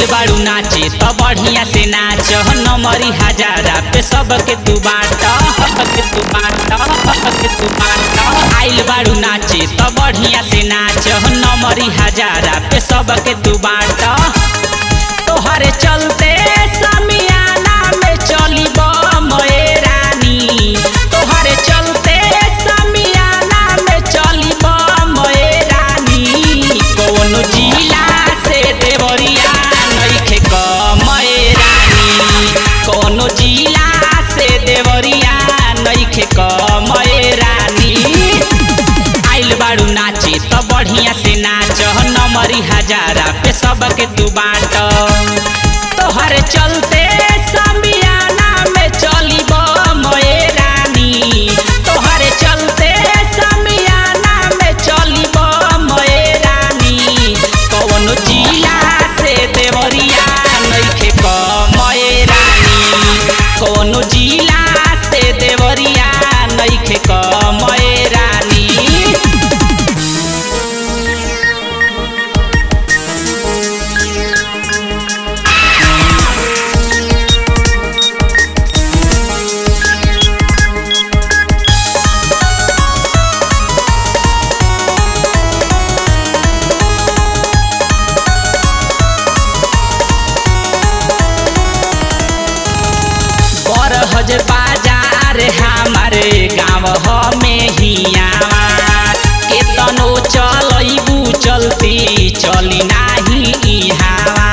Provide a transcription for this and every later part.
आइल बाड़ू नाचे त बढ़िया से नाच नमरी हजारा पे सबके तू बाट के तू बाट के तू बाट आइल बाड़ू नाचे त बढ़िया से नाच नमरी हजारा पे सबके तू बाट तोहरे चलते समियाना में चली बमए रानी तोहरे चलते समियाना में चली बमए रानी कौनो जिला से देवरिया नइखे कमए रानी कौनो जिला से देवरिया नइखे कमए रानी आइल बाड़ू नाचे त बढ़िया से नाच नमरी हजारा पे सबके तू बाट तोहरे चलते समियाना में चली बमए रानी तोहरे चलते समियाना में चली बमए रानी कौनो जिला से देवरिया नइखे कमए रानी कौनो जिला से देवरिया नइखे कमए रानी बरहज बाजार हमारे गाँव में हियावा केतनो चलैबू चलती चली नाही इहावा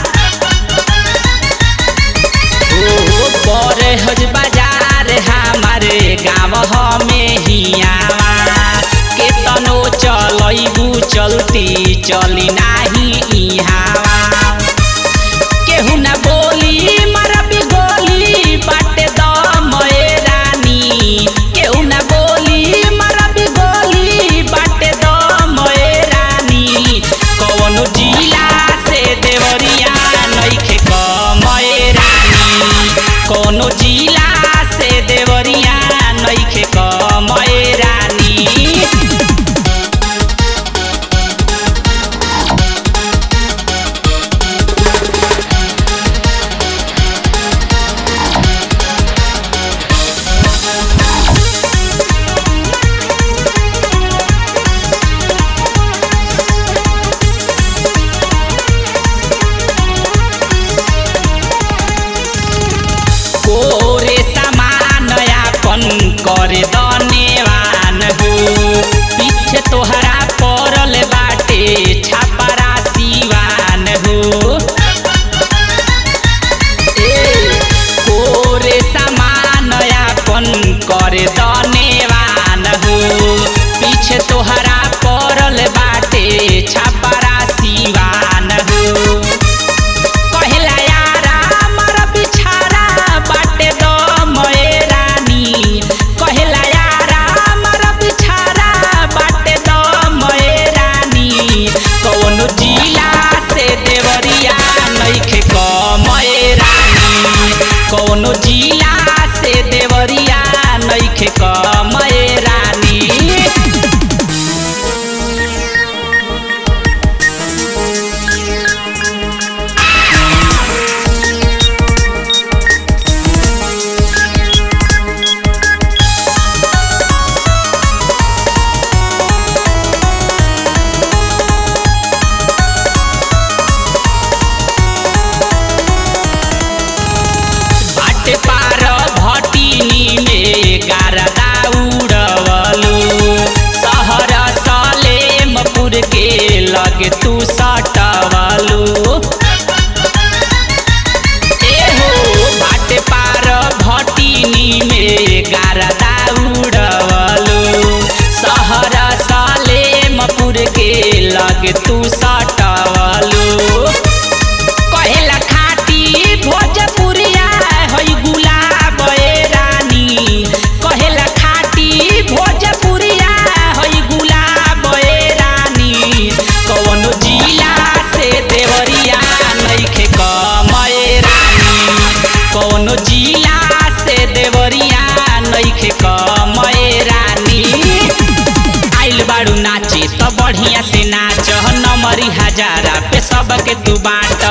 ओ बरहज बाजार हमारे गाँव में हियावा केतनो चलैबू चलती चली नाही इहावा केहू ना बोली मरबी गोली बाटे दमए रानी केहू ना बोली मरबी गोली बाटे दमए रानी कौनो जिला से देवरिया नइखे कमए रानी कौनो जिला से देवरिया नइखे कमए रानी कोरे समान यापन करे दनेवान हो पीछे तोहरा पड़ल बाटे छापरा सिवान हो ए कोरे समान यापन करे दनेवान हो पीछे तोहरा पड़ल बाटे छापरा सिवान हो कहेला यारा मर बिछारा बाटे दमए रानी कहेला यारा मर बिछारा बाटे दमए रानी कौनो जिला से देवरिया नइखे कमए रानी कौनो जिला से देवरिया नइखे कमए रानी बाटे पार भटिनी में गारदा उड़वलू शहर सलेमपुर के लग तू सटवलू एहो बाटे पार भटिनी में गारदा उड़वलू शहर सलेमपुर के लग तू सटवलू कहेला खाटी भोजपुरिया हई गुलाब ए रानी कहेला खाटी भोजपुरिया हई गुलाब ए रानी कौनो जिला से देवरिया नइखे कमए रानी कौनो जिला से देवरिया नइखे कमए रानी आइल बाड़ू नाचे त बढ़िया से नाच नमरी हजारा पे सबके तू बाँट